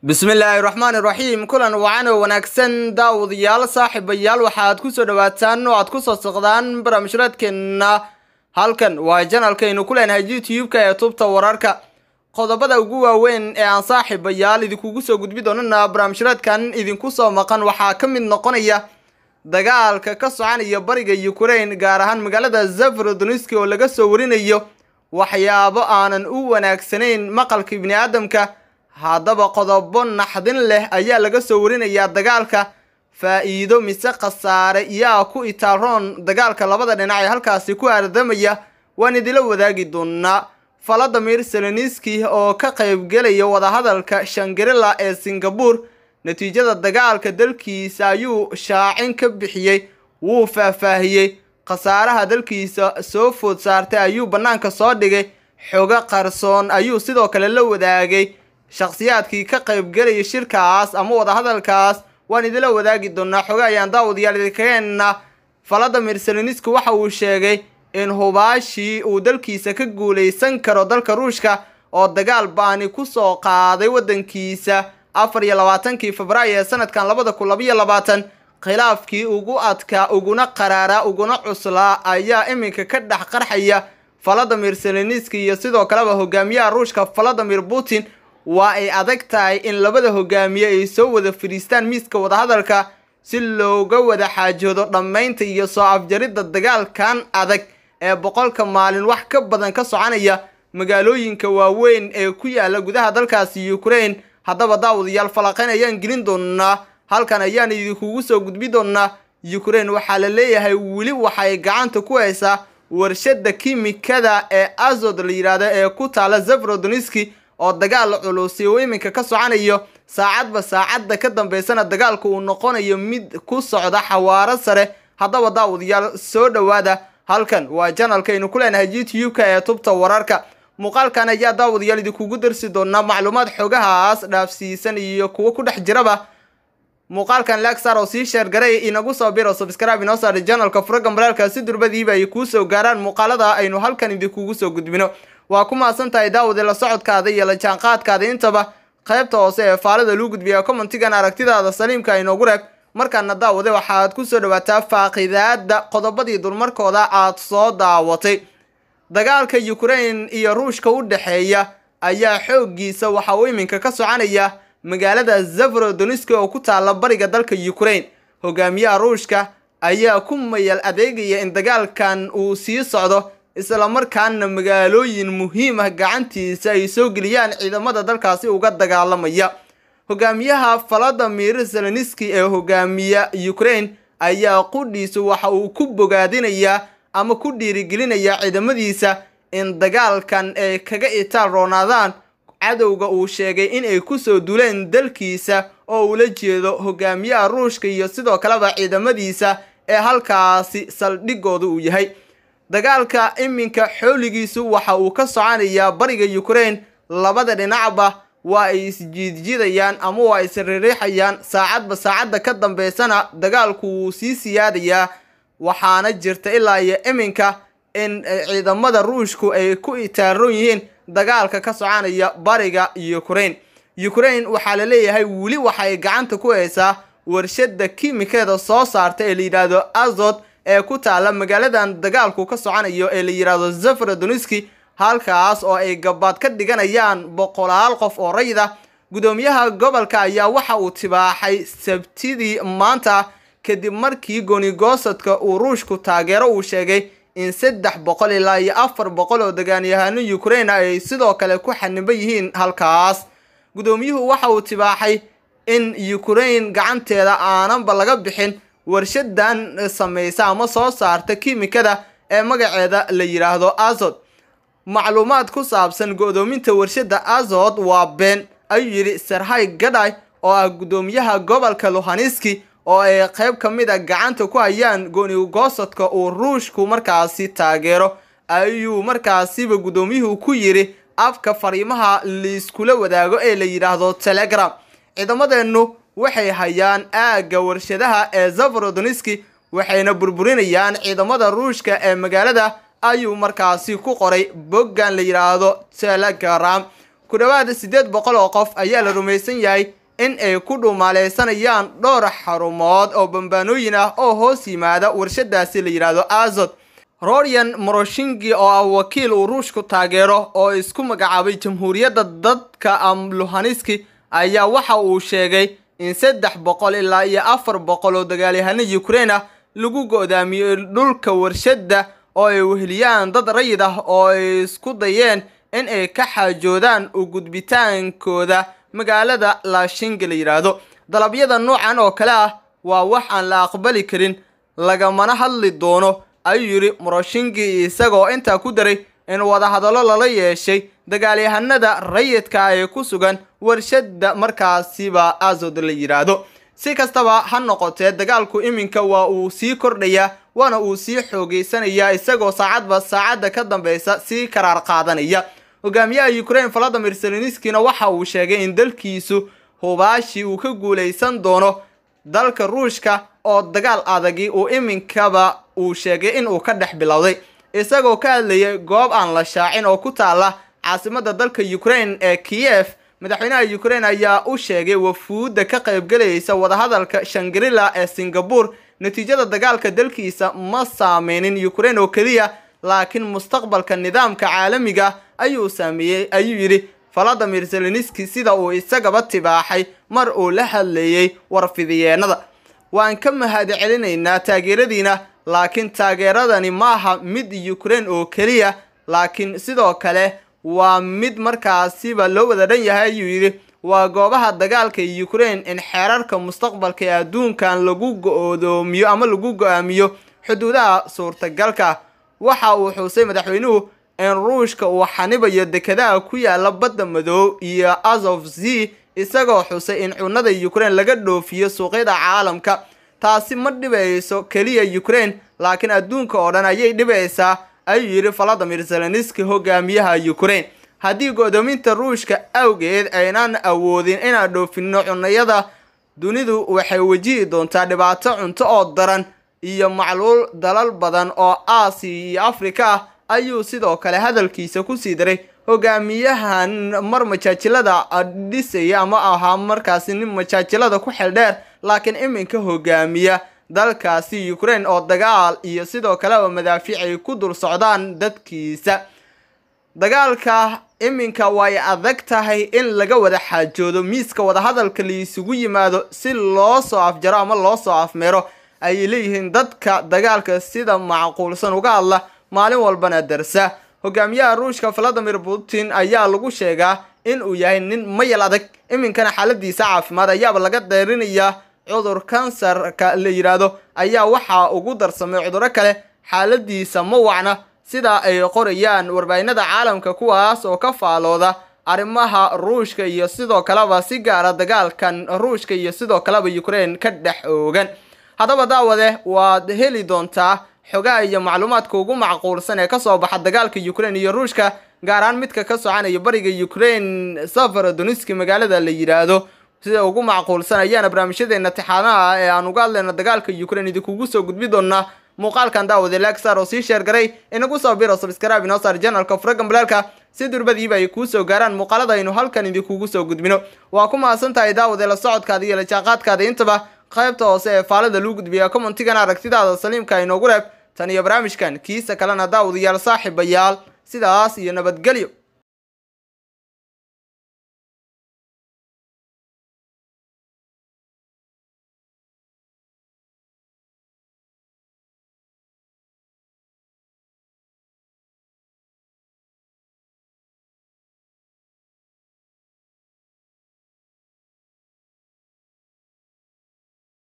bismillaahi raxmaani raxiim kulan wacan oo wanaagsan daawadayaal saaxiibayaal waxaad kusoo dhawaataan oo aad kusoo socdaan barnaamijraadkeenna halkan waa janalkaynu ku leenahay youtube-ka ee tubta wararka qodobada ugu waaweyn ee aan saaxiibayaal idinkugu soo gudbi doonana barnaamijraadkan idinku soo maqan waxaa ka mid noqonaya dagaalka ka soconaya bariga ukraine gaar ahaan magaalada zafarodoniski oo laga soo warinayo waxyaabo aanan u wanaagsanayn maqalka bini aadamka haddaba qodobo naxdin leh ayaa laga soo warinayaa dagaalka faa'iido mise khasaare yaa ku itaaroon dagaalka labada dhinac ee halkaasi ku aardamaya waan idila wadaagi doonaa valadimir seleniski oo ka qaybgelaya wadahadalka shangarila ee singabore natiijada dagaalka dalkiisa ayuu shaacin ka bixiyey wuu faahfaahiyey khasaaraha dalkiisa soo food saartay ayuu bannaanka soo dhigay xogo qarsoon ayuu sidoo kale la wadaagay shakhsiyaadkii ka qaybgelaya shirkaas ama wadahadalkaas waan idila wadaagi doonaa xogo ayaan daawadayaal idinkageena valadimir seleniski waxa uu sheegay in hubaashii uu dalkiisa ka guulaysan karo dalka ruushka oo dagaal baani kusoo qaaday waddankiisa afar iyo labaatankii febraayo ee sanadkan labada kun labaiyo labaatan khilaafkii ugu adkaa uguna qaraaraa uguna cuslaa ayaa iminka ka dhex qarxaya valadimir seleniski iyo sidoo kaleba hogaamiyaha ruushka valadimir putin waa ay adag tahay in labada hogaamiye ay soo wada fadhiistaan miiska wadahadalka si looga wada xaajoodo dhammaynta iyo soo afjaridda dagaalkan adag ee boqolka maalin wax ka badan ka soconaya magaalooyinka waaweyn ee ku yaala gudaha dalkaasi ukraine haddaba daawadayaal falaqayn ayaan gelin doonaa halkan ayaan idinkugu soo gudbi doonaa ukraine waxaa la leeyahay weli waxay gacanta ku haysaa warshada kimikada ee azod la yidhaahdo ee ku taala zafarodoniski oo dagaal culusi uu iminka ka soconayo saacadba saacadda ka dambeysana dagaalku uu noqonayo mid ku socda xawaaro sare haddaba daawadayaal soo dhowaada halkan waa janalkaynu ku leenahay youtube-ka ee tubta wararka muuqaalkan ayaa daawadayaal idinkugu darsi doonaa macluumaad xogahaas dhaafsiisan iyo kuwo ku dhex jiraba muuqaalkan lagsar oo sii sheergaray inagu soo biro subscribe inoo saadha janalka furaga maraalka si durbadiiba ay kuu soo gaaraan muuqaalada aynu halkan idinkugu soo gudbino waa ku mahadsan tahay daawade la socodkaada iyo la jaanqaadkaada intaba qaybta hoose ee faalada luu gudbiya commentigan aragtidaada saliimka inoogu reeb markaana daawade waxaad ku soo dhawaataa faaqidaada qodobadii dulmarkooda aad soo daawatay dagaalka ukraine iyo ruushka u dhexeeya ayaa xooggiisa waxa uu iminka ka soconaya magaalada zafarodoniski oo ku taala bariga dalka ukraine hogaamiyaha ruushka ayaa ku mayal adeegaya in dagaalkan uu sii socdo islamarkaana magaalooyin muhiim ah gacantiisa ay soo geliyaan ciidamada dalkaasi uga dagaalamaya hogaamiyaha valadimir zeleniski ee hogaamiya ukraine ayaa qudhiisu waxa uu ku bogaadinayaa ama ku dhiirigelinayaa ciidamadiisa in dagaalkan ay kaga itaal roonaadaan cadowga uu sheegay in ay kusoo duleen dalkiisa oo ula jeedo hogaamiyaha ruushka iyo sidoo kaleba ciidamadiisa ee halkaasi saldhigooda uu yahay dagaalka iminka xooligiisu waxa uu ka soconayaa bariga ukraine labada dhinacba waa ay isjiidjidayaan ama waa isririixayaan saacadba saacadda ka dambeysana dagaalku wuu sii siyaadayaa waxaana jirta ilaa iyo iminka in ciidamada ruushku ay ku itaaroon yihiin dagaalka ka soconaya bariga ukraine ukraine waxaa la leeyahay weli waxay gacanta ku haysaa warshada kimikeeda soo saarta ee la yidhaahdo azod ee ku taala magaaladan dagaalku ka soconayo ee la yidhaahdo zafarodoniski halkaas oo ay gabaad ka dhiganayaan boqolaal qof oo rayid ah gudoomiyaha gobolka ayaa waxa uu tibaaxay sabtidii maanta kadib markii goonigoosadka uu ruushku taageero uu sheegay in saddex boqol ilaa iyo afar boqol oo dagaalyahano ukraine ay sidoo kale ku xaniban yihiin halkaas gudoomiyuhu waxa uu tibaaxay in ukraine gacanteeda aananba laga bixin warshadan samaysa ama soo saarta kimikada ee magaceeda la yidhaahdo azod macluumaad ku saabsan go-doominta warshada azod waa been ayuu yidhi serhay gadhay oo ah gudoomiyaha gobolka luhaniski oo ay qayb ka mid a gacanta ku hayaan goonigoosadka uu ruushku markaasi taageero ayuu markaasiba gudoomiyuhu ku yidhi afka fariimaha laiskula wadaago ee la yidhaahdo telegram ciidamadeennu waxay hayaan aagga warshadaha ee zafarodoniski waxayna burburinayaan ciidamada ruushka ee magaalada ayuu markaasi ku qoray boggan la yidhaahdo telegram ku dhowaad siddeed boqol oo qof ayaa la rumaysan yahay in ay ku dhumaaleysanayaan dhowr xarumood oo bambaanooyin ah oo hoos yimaada warshadaasi la yidhaahdo azod rorian moroshingi oo ah wakiil uu ruushku taageero oo isku magacaabay jamhuuriyadda dadka amluhaniski ayaa waxa uu sheegay in saddex boqol ilaa iyo afar boqol oo dagaalyahano ukrain ah lagu go-daamiyey dhulka warshadda oo ay weheliyaan dad rayid ah oo ay isku dayeen in ay ka xaajoodaan u gudbitaankooda magaalada laashinga la yidhaahdo dalabyada noocan oo kale ah waa wax aan la aqbali karin lagamana hadli doono ayuu yidhi moroshingi isagoo intaa ku daray in wadahadallo lala yeeshay dagaalyahanada rayidka ee ku sugan warshadda markaasiba azod la yidhaahdo si kastaba ha noqotee dagaalku iminka waa uu sii kordhayaa waana uu sii xoogeysanayaa isagoo saacadba saacadda ka dambeysa sii karaar qaadanaya hogaamiyaha ukrain valadimir seleniskina waxa uu sheegay in dalkiisu hubaashi uu ka guulaysan doono dalka ruushka oo dagaal adagi uu iminkaba uu sheegay in uu ka dhex bilowday isagoo ka hadlayay goob aan la shaacin oo ku taala caasimadda dalka ukrain ee kiyef madaxweynaha ukrain ayaa u sheegay wafuudda ka qaybgelaysa wadahadalka shangrila ee singabore natiijada dagaalka dalkiisa ma saameynin ukrain oo keliya laakiin mustaqbalka nidaamka caalamiga ayuu saameeyey ayuu yidhi valadimir zeleniski sida uu isagaba tibaaxay mar uu la hadlayey warfidiyeenada waan ka mahad celinaynaa taageeradiina laakiin taageeradani maaha mid ukrain oo keliya laakiin sidoo kale waa mid markaasiba loo wada dhan yahay ayuu yidhi waa goobaha dagaalka ukrain in xeerarka mustaqbalka ee adduunkan lagu go-doomiyo ama lagu go-aamiyo xuduudaha suurtagalka waxa uu xuusay madaxweynuhu in ruushka uu xanibayo dekedaha ku yaala badda madoob iyo azov z isagoo xusay in cunada ukrain laga dhoofiyo suuqyada caalamka taasi ma dhibayso keliya ukrain laakiin adduunka oo dhan ayay dhibaysaa ayuu yidhi valadimir zeleniski hogaamiyaha ukrain haddii go-doominta ruushka awgeed aynaan awoodin inaan dhoofinno cunayada dunidu waxay wajihi doontaa dhibaato cunto oo daran iyo macluul dalal badan oo aasiya iyo afrika ah ayuu sidoo kale hadalkiisa kusii daray hogaamiyahan mar majaajilada dhisaya ama ahaa markaasi nin majaajilada ku xeldheer laakiin iminka hogaamiya dalkaasi ukrain oo dagaal iyo sidoo kaleba madaafiic ay ku dul socdaan dadkiisa dagaalka iminka way adag tahay in laga wada xaajoodo miiska wadahadalka laisugu yimaado si loo soo afjaro ama loo soo afmeero ayay leeyihiin dadka dagaalka sida macquulsan uga hadla maalin walbana darsa hogaamiyaha ruushka valadimir putin ayaa lagu sheegaa in uu yahay nin mayal adag iminkana xaaladiisa caafimaad ayaaba laga deerinayaa cudur kansarka la yidhaahdo ayaa waxaa ugu darsamay cuduro kale xaaladiisa ma wacna sida ay qorayaan warbaahinada caalamka kuwaas oo ka faalooda arrimaha ruushka iyo sidoo kaleba si gaara dagaalkan ruushka iyo sidoo kaleba ukrain ka dhex oogan haddaba daawade waad heli doontaa xogaha iyo macluumaadka ugu macquulsan ee kasoo baxa dagaalka ukrain iyo ruushka gaar ahaan midka ka soconaya bariga ukrain safarodoniski magaalada la yidhaahdo sida ugu macquulsan ayaana barnaamijyadeena tixaanaha ee aan uga hadlayno dagaalka ukrain idinkugu soo gudbi doonaa muuqaalkan daawade lagsar oo sii sheer garay inagu soo biro subscribe inoo saar janalka furagan balaalka si durbadiiba ay kuu soo gaaraan muuqaalada aynu halkan idinkugu soo gudbino waa ku mahadsan tahay daawade la socodkaada iyo la jaaqaadkaada intaba qaybta hoose ee faalada luu gudbiya commentigan aragtidaada saliimka inoogu reeb tan iyo barnaamijkan kiisa kalena daawadayaal saaxiibayaal sidaas iyo nabadgelyo